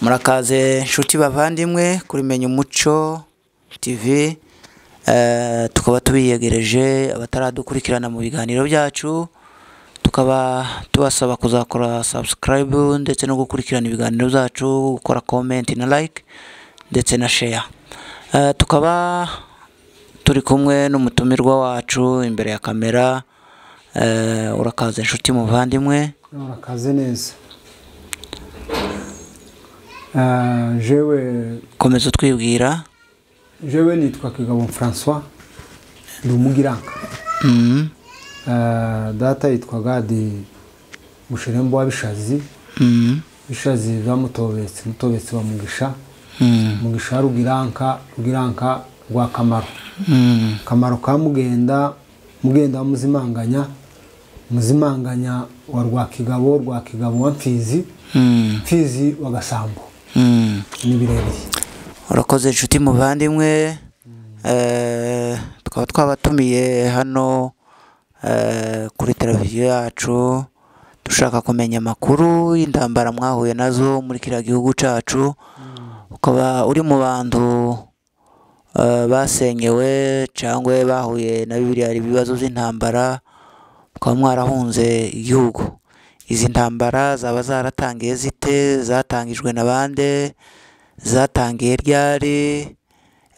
murakaze nshuti bavandimwe kuri menya umuco tv Eh, tukaba tubiyegereje abataradukurikirana mu biganiro byacu tukaba tubasaba kuzakora subscribe ndetse no gukurikirana ibiganiro byacu gukora comment na like ndetse na share Eh, tukaba turi kumwe n'umutumirwa wacu imbere ya kamera Eh, urakaze nshuti muvandimwe urakaze neza Ah, jewe komeza utwibwira jewe nitwa kigabo francois ndi umugiranga Mhm. Ah, data yitwaga de mushirembo w'abishazi Mhm. bishazi byamutobetse mutobetse wa mugisha Mhm. mugisha rugiranka rugiranka rwa kamaro Mhm. kamaro ka mugenda mugenda wa muzimanganya muzimanganya wa rwakigabo rwakigabo wa mfizi Mhm. mfizi wa gasambo Mhm. ni birebire urakoze inshuti muvandimwe Eh, tukaba twabatumiye hano eh, kuri televiziyo yacu dushaka kumenya amakuru y'intambara mwahuye nazo muri kiriya gihugu cyacu ukaba uri mu bantu eh, basenyewe cyangwa bahuye na biriya ibibazo by'intambara mukaba mwarahunze igihugu izi ntambara zaba zaratangiye zite zatangijwe na bande zatangiye ryari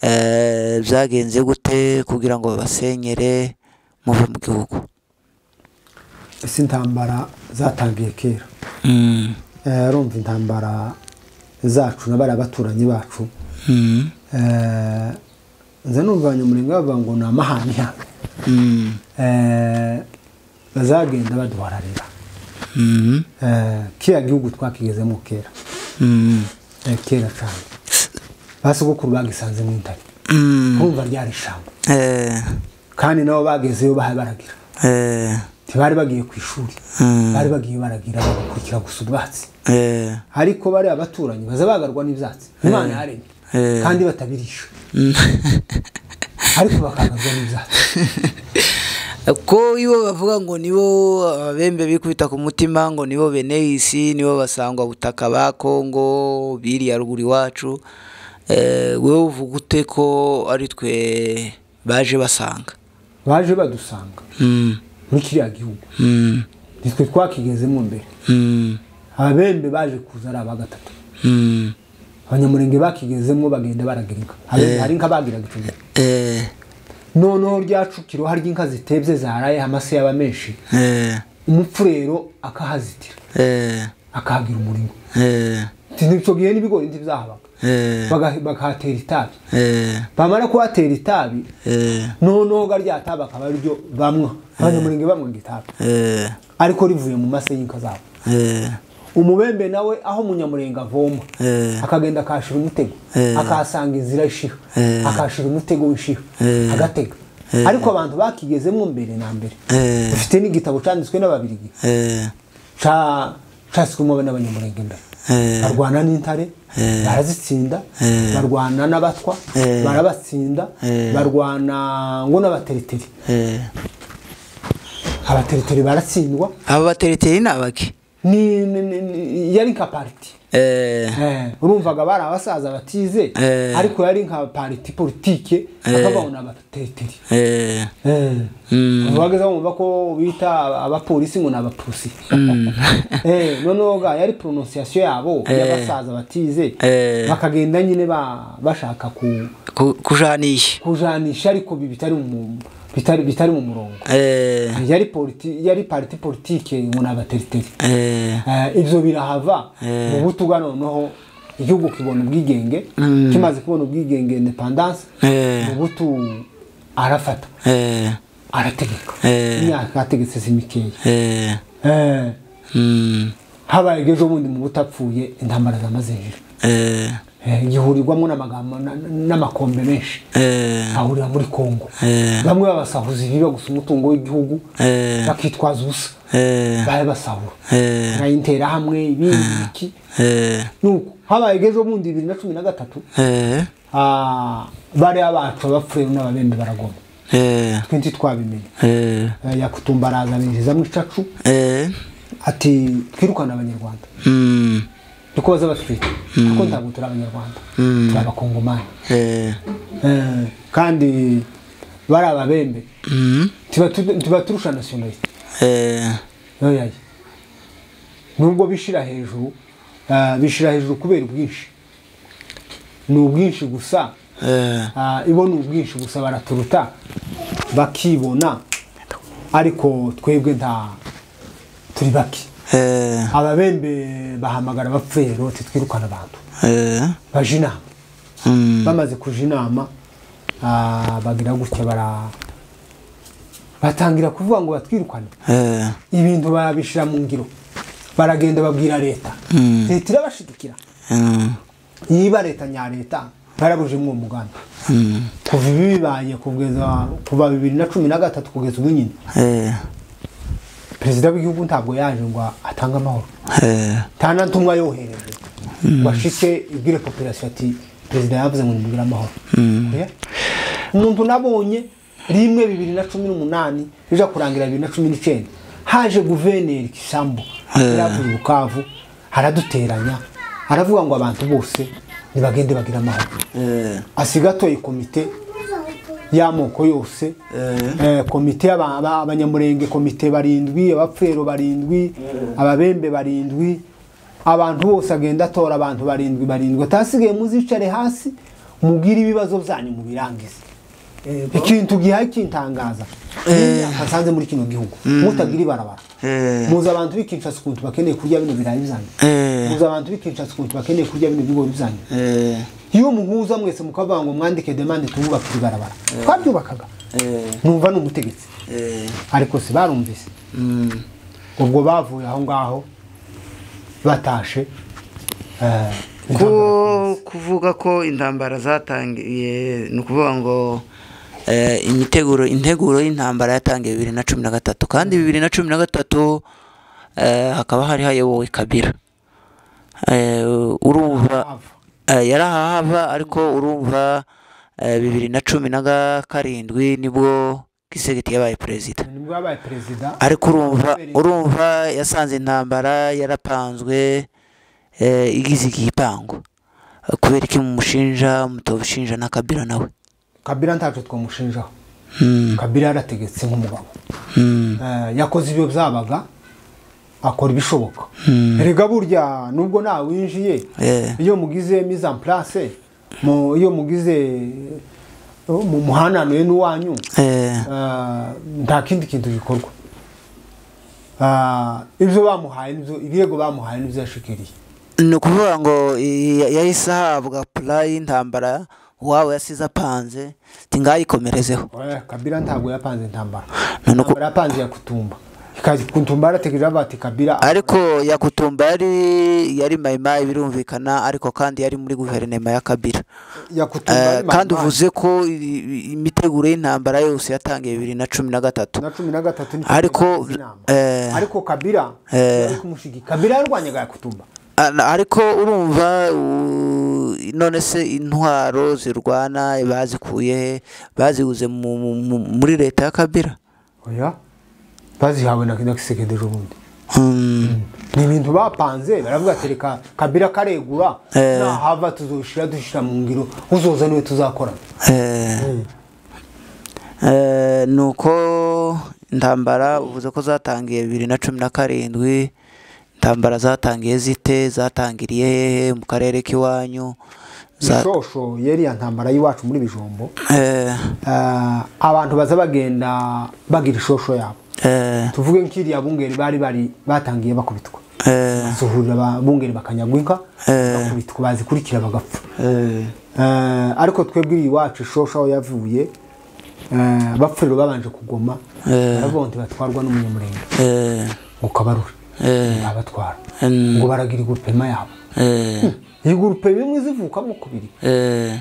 eh, byagenze gute kugira ngo babasenyere muve mu gihugu ese intambara zatangiye kera Mm, Eh, urumva intambara zacu na bariya baturanyi bacu mm, Eh, nze numva nyamurenga bavuga ngo ni amahaniha mm, Eh, bazagenda baduhararira mm, Eh, kiriya gihugu twakigezemo kera mm, Eh, kera cyane ba sogokuru bagisanze mu intare mm. kumva ryari ishyamba Eh, kandi nabo bagezeyo baha baragira eh, ntibari bagiye ku ishuri mm, bari bagiye baragira bagakurikira gusa ubwatsi eh, ariko bariya baturanyi baza bagarwa n'ibyatsi imana yaremye eh, kandi batabirisha mm. ariko bakagarwa n'ibyatsi ko ibo bavuga ngo nibo ababembe bikubita ku mutima ngo nibo bene isi nibo basangwa butaka ba kongo biriya ruguru iwacu eh, wowe uvuga ute ko ari twe baje basanga baje badusanga Mm, muri kiriya gihugu mm, nitwe twakigezemo mbere mm, abembe baje kuza ari aba gatatu mm, abanyamurenge bakigezemo bagenda baragira inka Abembe hari inka bagiraga icumi eh, noneho ryacukiro hari inka zitebye zaraye amase yaba menshi eh, umupfurero akahazitira eh, akahagira umurimo eh, icyo gihe n'ibigori ntibyahabaga eh, Baga- bakahatera itabi eh, bamara kuhatera itabi eh, noneho ga rya tabi akaba ari ryo bamwa abanyamurenge bamwa itabi eh, ariko rivuye mu mase y'inka zabo eh, umubembe nawe aho umunyamurenge avoma eh, akagenda akahashira umutego Eh. akahasanga inzira ishiha Eh. akahashira umutego w'ishiha Eh. agatega ariko abantu bakigezemo mbere na mbere eh, dufite n'igitabo cyanditswe n'ababirigi eh, cyaswemo n'abanyamurenge mbere eh, barwana n'intare barazitsinda Eh. barwana n'abatwa Eh. barabatsinda Eh. barwana ngo n'abateriteri eh. abateriteri baratsindwa aba batereteri ni abaki ni ni- ni- ni- yari nka pariti eh, urumvaga bari abasaza batize Eh. ariko yari nka pariti politike bakababona abateriteri eh, mm, wageze wumva ko bita abapolisi ngo ni abapusi Eh, noneho ga yari prononciation yabo y'abasaza batize Eh. bakagenda nyine ba- bashaka ku ku- kujanisha kujanisha ariko bi- bitari mu bitari bitari mu murongo eh, yari politi yari parti politique ngo ni abateriteri eh, Eh, ibyo birahava Eh. mu butuga noneho igihugu kibona ubwigenge kimaze kubona ubwigenge independance eh, mu butu arafata eh, arategeka Eh. imyaka yategetse si mikeya eh, Eh, mm, habaye ejo bundi mu butapfuye intambara zamaze hejuru eh, Eh, gihurirwamo n'amagambo na- na- n'amakombe menshi eh, ahurira muri kongo eh, bamwe babasahuza ibiba gusa umutungo w'igihugu eh, bakitwaza ubusa eh, barabasahura eh, nka interahamwe ibindi iki eh, nuko habaye ejo bundi bibiri na cumi na gatatu eh, ah, bariya bacu abapfuye n'ababembe baragoma eh, twe ntitwabimenye eh, Eh, yakutumba araza binjizamo icacu eh, ati twirukane abanyarwanda mm, niko baza batwita kuko ntabwo turi abanyarwanda turi abakongomani eh, Eh, kandi bari ababembe mm, tuba tu- tuba turusha nasiyonalisite eh, oyaye nubwo bishira hejuru ah, bishira hejuru kubera ubwinshi ni ubwinshi gusa eh, ah, ibo ni ubwinshi gusa baraturuta bakibona ariko twebwe nta turi bake eh, ababembe bahamagara abapfuye rero twirukana abantu eh, baje inama mm, bamaze kuja inama ah, bagira gutya bara batangira kuvuga ngo batwirukane eh, ibintu barabishira mu ngiro baragenda babwira leta Mm. leta irabashidukira mm, niba leta nya leta barabuje muri uwo mugambi mm, kuva ibi bibaye kugeza kuva bibiri na cumi na gatatu kugeza ubu nyine eh, perezida w'igihugu ntabwo yaje ngo atange amahoro eh, nta na ntumwa yohereje ngo ashike ibwire popirasiyo ati perezida yavuze ngo nimubwire amahoro Oya. umuntu nabonye rimwe bibiri na cumi n'umunani rija kurangira bibiri na cumi n'icyenda haje guverineri kisambu yaravuye bukavu araduteranya aravuga ngo abantu bose nibagende bagire amahoro eh, asigatoye komite y'amoko yose eh, komite y'aba- aba- abanyamurenge komite barindwi abapfero barindwi ababembe barindwi abantu bose agenda atora abantu barindwi barindwi atasigaye muzicare hasi mugire ibibazo byanyu mubirangize ikintu gihaye kintangaza n'imyaka nsanze muri kino gihugu mutagira ibarabara eh, muzi abantu bikinshasa ukuntu bakeneye kurya bino birayi byanyu eh, muzi abantu bikinshasa ukuntu bakeneye kurya bino bigori byanyu eh, iyo muhuza mwese mukavuga ngo mwandike demande tububake ibarabara twabyubakaga eh, numva ni umutegetsi eh, ariko si barumvise mm, ubwo bavuye aho ngaho batashe eh, ko kuvuga ko intambara zatangiye ni ukuvuga ngo eh, imiteguro integuro y'intambara yatangiye bibiri na cumi na gatatu kandi bibiri na cumi na gatatu eh, hakaba hari hayobowe kabira Eh, urumva ava. eh, yari ahahava ariko urumva eh, bibiri na cumi na ga- karindwi nibwo kisegeti yabaye perezida nibwo yabaye perezida ariko urumva urumva yasanze intambara yarapanzwe eh, igize igipangu Eh, kubera iki mumushinja mutobushinja na kabira nawe kabira ntacyo twamushinjaho Mm, kabira yarategetse nk'umugabo mm, Eh, yakoze ibyo byabaga akora ibishoboka mm, erega burya nubwo nawe winjiye eh, iyo mugize mise en place mu iyo mugize mu muhananuye n'uwanyu eh, Ah, nta kindi kintu gikorwa Ah, ibyo bamuhaye nibyo ibirego bamuhaye nibyo yashikiriye ni ukuvuga ngo i- ya- yahise ahabwa pula y'intambara uwabo yasize apanze tingayikomerezeho Eh, kabira ntabwo yapanze intambara None ko- intambara yapanze yakutumba ikaza kutumba yarategereje bati kabira ariko yakutumba yari yari mayimayi birumvikana ariko kandi yari muri guverinoma ya kabira yakutumba Eh, ari mayimayi. kandi uvuze ko i- i- imiteguro y'intambara yose yatangiye bibiri na cumi na gatatu na cumi na gatatu ni ariko- cumi n'inama. eh, ariko kabira eh, yari kumushigika kabira yarwanyaga yakutumba Ana- ariko urumva u- none se intwaro zirwana bazikuye he baziguze mu- mu- mu- muri leta ya kabira oya bazihawe na kisekedeje ubundi Hmm, ni ibintu bapanze baravuga ati reka kabira karegura Eh. nahava tuzoshira dushira mu ngiro uzoza niwe tuzakorana eh, eh, ni uko intambara uvuze ko zatangiye bibiri na cumi na karindwi intambara zatangiye zite zatangiriye hehe mu karere k'iwanyu Za- ishosho yari ya ntambara y'iwacu muri bijombo eh, Eh, abantu baza bagenda bagira ishosho yabo eh, tuvuge nk'iriya bungeri bari bari batangiye bakubitwa eh, basuhurira abungeri bakanyagwa inka Eh. bakubitwa bazikurikira bagapfa eh. Eh, ariko twebwe iwacu ishosho aho yavuye eh, abapfuriro babanje kugoma Eh. baravuga ngo ntibatwarwa n'umunyamurenge Eh, ngo kabarure eh, abatwara Mm. ngo baragira igurupema yabo eh, iyi gurupema imwe zivukamo kubiri eh,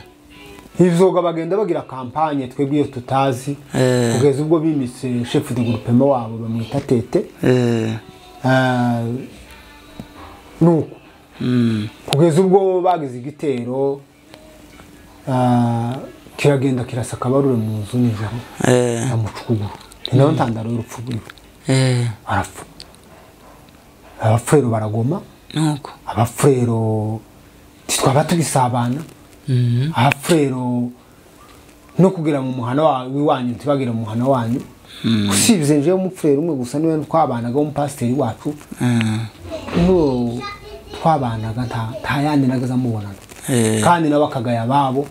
izoga bagenda bagira kampanye twebwe iyo tutazi Eh. kugeza ubwo bimise shefu de gurupema wabo bamwita tete eh, Ah, nuko mm, kugeza ubwo bagize igitero ah, kiragenda kirasa akabarure mu nzu nijoro eh, amuca ukuguru ni nayo ntandaro y'urupfu rwiwe eh, arapfa abapfero baragoma nuko abafurero twaba tubisabana Mhm. abafurero no kugera mu muhana wa- w'iwanyu ntibagere mu muhana wanyu usibye njewe umufurero umwe gusa niwe twabanaga w'umupasiteri wacu Mm. n'uwo twabanaga nta- nta yandi nageze amubonana Eh, kandi nabo akagaya babo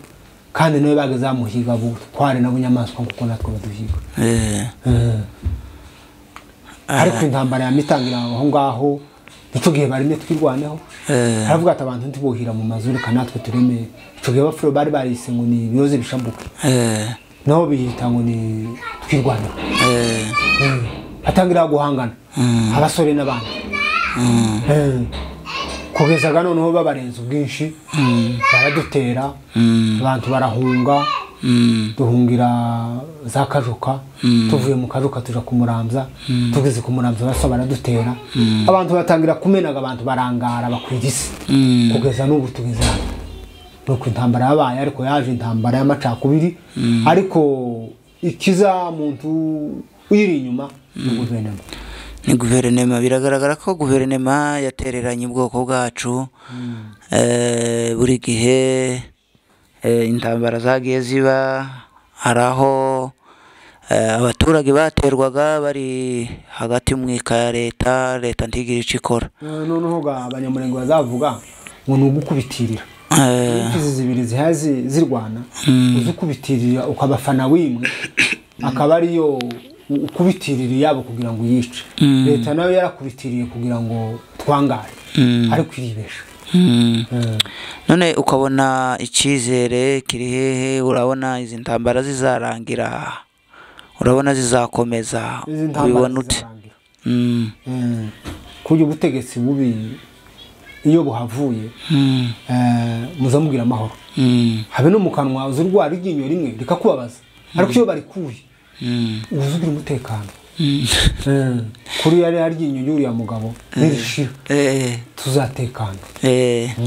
kandi nawe bageze amuhiga bo twari nabo inyamaswa kuko natwe baduhiga eh, Eh. Ah. ariko intambara yamitangira aho ngaho nicyo gihe baremye twirwaneho eh, aravuga ati abantu ntibuhira mu mazu reka natwe tureme icyo gihe abafuro bari barise ngo ni ibiroze bishambuke eh, nabo biyita ngo ni twirwaneho eh, Eh. atangira guhangana Mm. abasore n'abandi mm, Eh. kugezaga noneho babarenze ubwinshi baradutera mm, abantu barahunga mm, duhungira za kajuka tuvuye mu kajuka tuja kumurambya tugeze kumurambya basa baradutera abantu batangira kumenaga abantu barangara bakwira isi Mm. kugeza n'ubu tugeze hano nuko intambara yabaye ariko yaje intambara y'amacakubiri ariko ikiza muntu uyiri inyuma ni guverinoma ni guverinoma biragaragara ko guverinoma yatereranye ubwoko bwacu Eh, buri gihe eh, intambara zagiye ziba hari aho eh, abaturage baterwaga bari hagati mu ika ya leta leta ntigire icyo ikora Eh, noneho ga abanyamurenge bazavuga ngo ni ugukubitirira Eh, inkizi zibiri zihaye zi- zirwana Mm. uzi ukubitirira ukabafana wimwe akaba ariyo u- ukubitirira iyabo kugira ngo uyice Mm. leta nayo yarakubitiriye kugira ngo twangare Mm. ariko iribesha mm. Eh, none ukabona icyizere kiri hehe urabona izi ntambara zizarangira urabona zizakomeza izi ntambara ubibona ute zizarangira Mm, Eh, kuburyo ubutegetsi bubi iyo buhavuye mm, eh, muzamubwira amahoro mm, habe no mu kanwa uzi urwara iryinyo rimwe rikakubabaza ariko iyo barikuye mm, uba uzi ugira umutekano mm. Eh, kuri yari aryinyo y'uriya mugabo nirishira Eh, tuzatekana eh,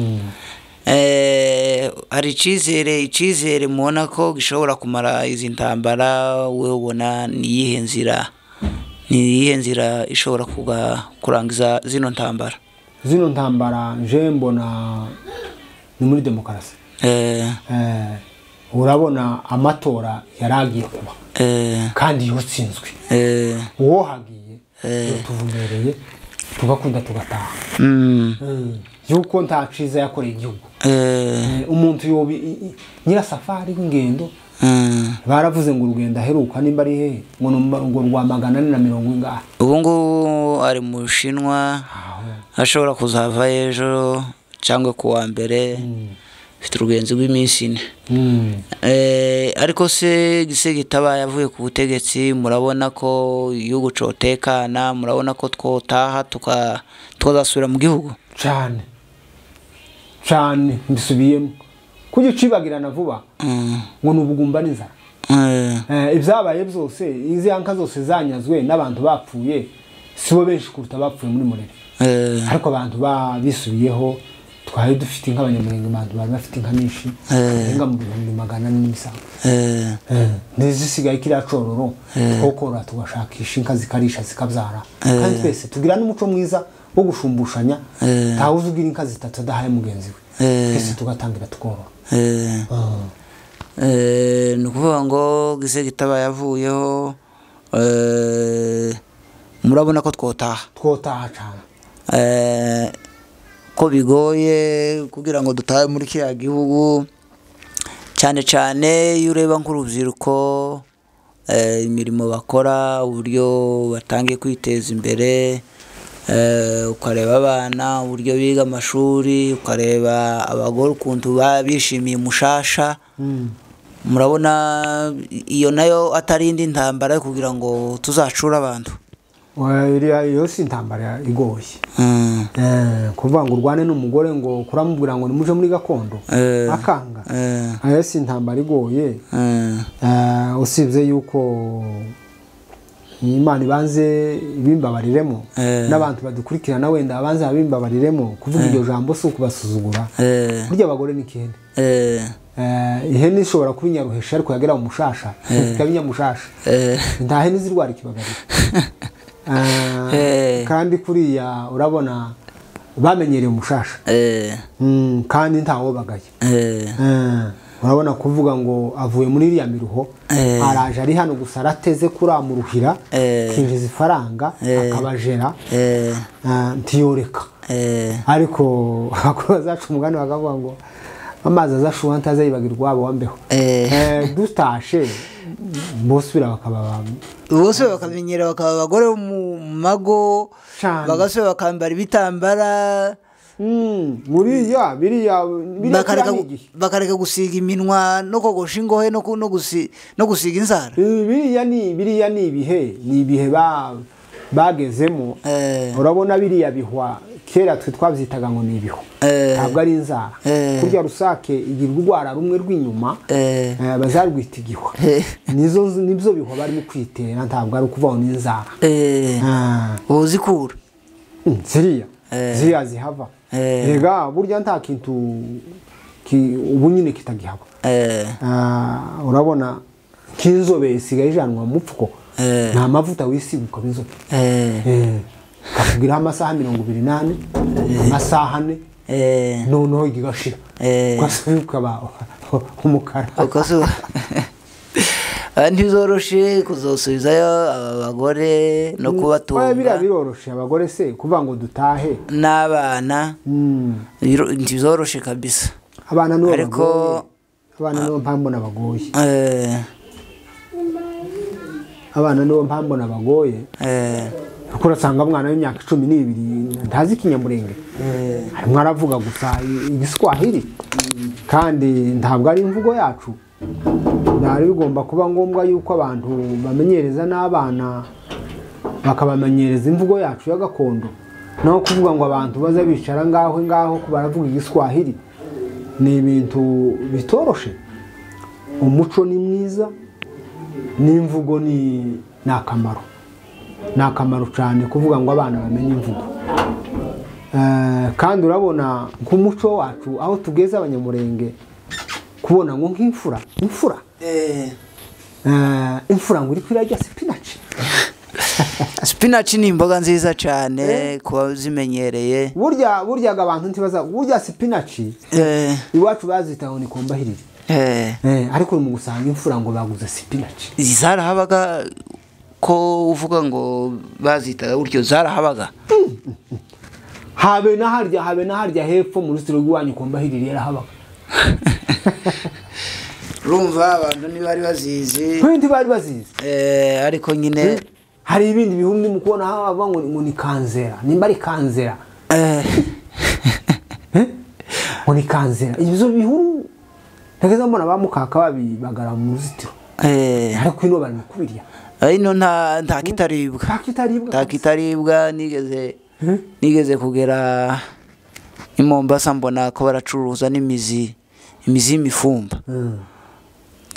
eh, hari icyizere icyizere mubona ko gishobora kumara izi ntambara wowe ubona ni iyihe nzira ni iyihe nzira ishobora kuga- kurangiza zino ntambara zino ntambara nje mbona ni muri demokarasi eh, Eh, urabona amatora yari agiye kuba eh, kandi yatsinzwe eh, uwo hagiye Eh. tuvumereye tugakunda tugataha mm, Eh, yuko nta ciza yakoreye igihugu eh, Eh, umuntu yoba i- i- nyirasafari w'ingendo mm. baravuze ngo urugendo aheruka nimba ari hehe ngo ni mu- ngo rwa magana ane na mirongo ingahe ubu ngubu ari mu bushinwa ashobora kuzava ejo cyangwa ku wa mbere afite urugenzi rw'iminsi ine Mm. Eh, ariko se gise gitabaye avuye ku butegetsi murabona ko igihugu cotekana murabona ko twotaha tuka- twazasubira mu gihugu cane cane mbisubiyemo kujya ucibagirana vuba Mm, ngo ni ubugumba n'inzara eh, Eh, ibyabaye byose izi anka zose zanyazwe n'abantu bapfuye sibo benshi kuruta abapfuye muri murere eh, ariko abantu ba- bisubiyeho twari dufite inka abanyamurenge abantu bari bafite inka nyinshi Eh. inka mu bihumbi magana ane n'imisango eh, ntizisigaye kiriya cororo twokorora tugashakisha inka zikarisha zikabyara kandi twese tugira n'umuco mwiza wo gushumbushanya Eh. ntawuzi ugira inka zitatu adahaye mugenzi we Eh. twese tugatangira tukorora eh. Eh, ni ukuvuga ngo gise gitabaye avuyeho eh, murabona ko twotaha twotaha cyane Eh, ko bigoye kugira ngo dutahe muri kiriya gihugu cyane cyane iyo ureba nk'urubyiruko eh, imirimo bakora uburyo batangiye kwiteza imbere eh, ukareba abana uburyo biga amashuri ukareba abagore ukuntu ba- bishimiye umushasha murabona iyo nayo atari indi ntambara yo kugira ngo tuzacure abantu Oya, iriya yo si intambara igoye Mm, Eh, kuvuga ngo urwane n'umugore ngo kuramubwira ngo nimuje muri gakondo eh, akanga eh. ayo si intambara igoye Eh, Eh, usibye yuko imana ibanze ibimbabariremo Eh. n'abantu badukurikirana wenda abanze babimbabariremo kuvuga iryo jambo si ukubasuzugura eh, burya abagore ni kihene eh, Eh, ihene ishobora kuba inyaruhesha ariko yagera mu mushasha ikaba inyamushasha eh, nta hene zirwara ikibagariro Eh, Eh. kandi kuriya urabona bamenyereye umushasha eh Mm, kandi ntawo bagaye eh Eh, urabona kuvuga ngo avuye muri iriya miruho Eh. araje ari hano gusa arateze kuramuruhira Eh. kinjiza ifaranga akabajera eh eh, ntiyoreka eh ariko abakuru bazaca umugani bakavuga ngo amazi azashuha ntazayibagirwa iwabo wambeho Eh. Eh, dutashe bosubira bakaba ba- bose bakamenyera bakaba abagore bo mu mago Cane. bagasubira bakambara ibitambara Mm, buriya biriya biriya bakareka kiriya ni gu- igihe bakareka gusiga iminwa no kogosha ingohe no ku- no gusi- no gusiga inzara Eh, biriya ni biriya ni ibihe ni ibihe ba bagezemo Eh. urabona biriya bihwa kera twe twabyitaga ngo ni ibihu Eh. ntabwo ari inzara Eh. kurya rusake igira urwara rumwe rw'inyuma Eh. eh, bazarwita igihwa Eh. nizo nibyo bihwa barimo kwitera ntabwo ari ukuvaho n'inzara eh Ah, uzikura mm, ziriya Eh. ziriya zihava Eh. rega burya nta kintu ki- ubu nyine kitagihaba eh Ah, urabona nk'inzobe isigaye ijanwa mu mupfuko Eh. nta mavuta wisiga ukaba inzobe eh Eh, kakugiraho amasaha mirongo ibiri n'ane amasaha ane eh noneho igashira Eh. ugasubira ukaba umukara ukazu ntibizoroshe kuzosubizayo aba bagore no Oya, kubatunga biriya biroroshe abagore se kuvuga ngo dutahe n'abana Mm. biro- ntibizoroshe kabisa abana nibo Ariko- bagoye abana nibo mpamvu mbona bagoye eh abana nibo mpamvu mbona bagoye eh kuko urasanga umwana w'imyaka cumi n'ibiri ntazi ikinyamurenge arimo aravuga gusa i- igiswahili kandi ntabwo ari imvugo yacu byari bigomba kuba ngombwa yuko abantu bamenyereza n'abana bakabamenyereza imvugo yacu ya gakondo naho kuvuga ngo abantu baze bicara ngaho ngaho baravuga igiswahili ni ibintu bitoroshe umuco ni mwiza n'imvugo ni ni akamaro ni akamaro cyane kuvuga ngo abana bamenye imvugo Eh, kandi urabona nk'umuco wacu aho tugeze abanyamurenge kubona ngo nk'imfura imfura eh eh, imfura ngo iri kwirarya sipinaci spinach ni imboga nziza cyane Eh. ku bazimenyereye burya buryaga abantu ntibaza burya sipinaci eh iwacu bazitaho ni kombahirire eh Eh, ariko uri mu gusanga imfura ngo baguze sipinaci zarahabaga ko uvuga ngo bazitaga gutyo zarahabaga habe na harya habe na harya hepfo mu ruzitiro rw'iwanyu kombahirire yarahabaga urumva abantu ntibari bazizi twebwe ntibari bazizi eh ariko nyine hari ibindi bihumbi mu kubona haba ngo ngo ni kanzera nimba ari kanzera eh ngo ni kanzera ibyo bihuru ntageze mbona ba mukaka babibagara mu ruzitiro eh ariko ino bari kubirya ino nta nta kitaribwa ntakitaribwa nta kitaribwa nigeze nigeze kugera i Mombasa mbona ko baracuruza n'imizi imizi y'imifumba Mm.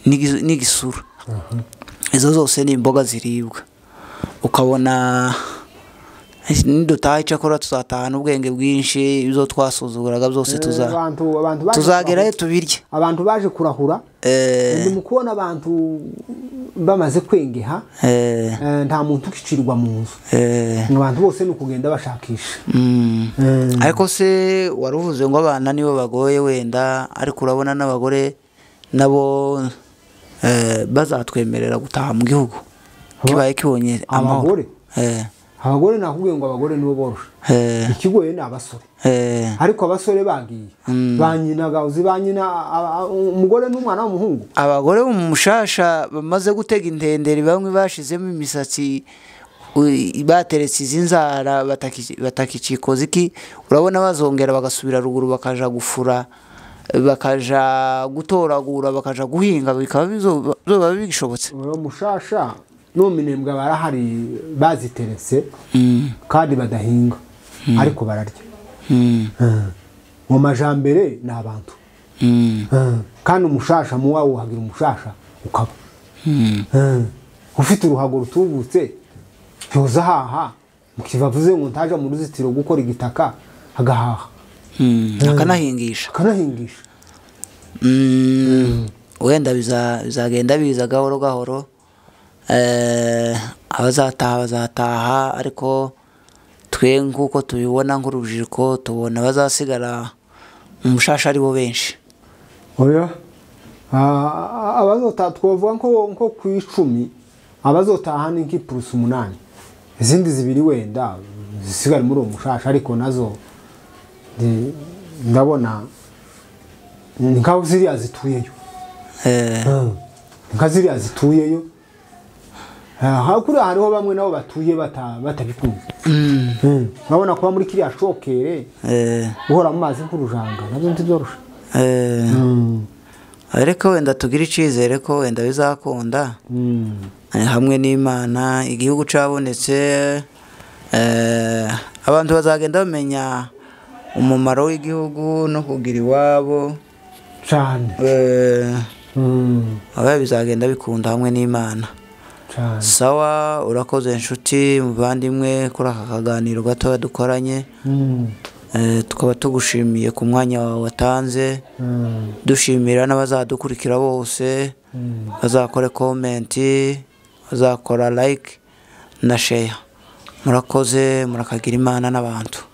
n'igi- n'igisura izo zose ni imboga ziribwa ukabona nidutaha icyakora tuzatahana ubwenge bwinshi ibyo twasuzuguraga byose tuza abantu abantu baje tuzagerayo kurahura- tubirye abantu baje kurahura Eh, ndi mu kubona abantu bamaze kwengeha eh, eh, nta muntu ukicirwa mu nzu eh, Ngo abantu bose ni ukugenda bashakisha mm. Eh, ariko se wari uvuze ngo abana nibo bagoye wenda ariko urabona n'abagore nabo eh, bazatwemerera gutaha mu gihugu kibaye kibonye amahoro Abagore? Eh, abagore nakubwiye ngo abagore nibo boroshe eh, ikigoye ni abasore eh, ariko abasore bagiye ba nyina uzi ba nyina a- a- umugore n'umwana w'umuhungu abagore bo mu mushasha bamaze gutega intenderi bamwe bashizemo imisatsi u- bateretse izi nzara bataki- batakicikoza iki urabona bazongera bagasubira ruguru bakaja gufura bakaja gutoragura bakaja guhinga bikaba bizo- bizoba bishobotse uwo mushasha n'uminembwe barahari baziteretse kandi badahinga ariko bararya Mm, Eh, mu majambere ni abantu mm, Eh, kandi umushasha mu wawe uhagira umushasha ukaba mm. Eh, ufite uruhago rutubutse yoza haha mukibavuze ngo ntaje mu ruzitiro gukora igitaka agahaha Mm, akanahingisha akanahingisha Mm, wenda biza- bizagenda biza gahoro gahoro Eh, abazataha bazataha ariko twe twe nk'uko tubibona nk'urubyiruko tubona bazasigara mu mushasha ari bo benshi oya Ah, abazota twavuga nko nko ku icumi abazotaha ni nk'i plus umunani izindi zibiri wenda zisigara muri uwo mushasha ariko nazo ndi- ndabona ni nkaho ziriya zituyeyo Eh, Ni nka ziriya zituyeyo Ah, hakuriya hariho bamwe nabo batuye bata- batabikunze mm, urabona kuba muri kiriya shokere eh, uhora mu mazi nk'urujanga nabyo ntibyoroshe eh. ariko wenda tugire icyizere ko wenda bizakunda Mm. Eh, hamwe n'imana igihugu cyabonetse eh, abantu bazagenda bamenya umumaro w'igihugu no kugira iwabo cyane eh, Mm. abe bizagenda bikunda hamwe n'imana cyane sawa urakoze inshuti muvandimwe kuri aka kaganiro gatoya dukoranye Mm. Eh, tukaba tugushimiye ku mwanya wawe watanze Mm. dushimira n'abazadukurikira bose bazakora komenti bazakora like na sheya murakoze murakagira imana n'abantu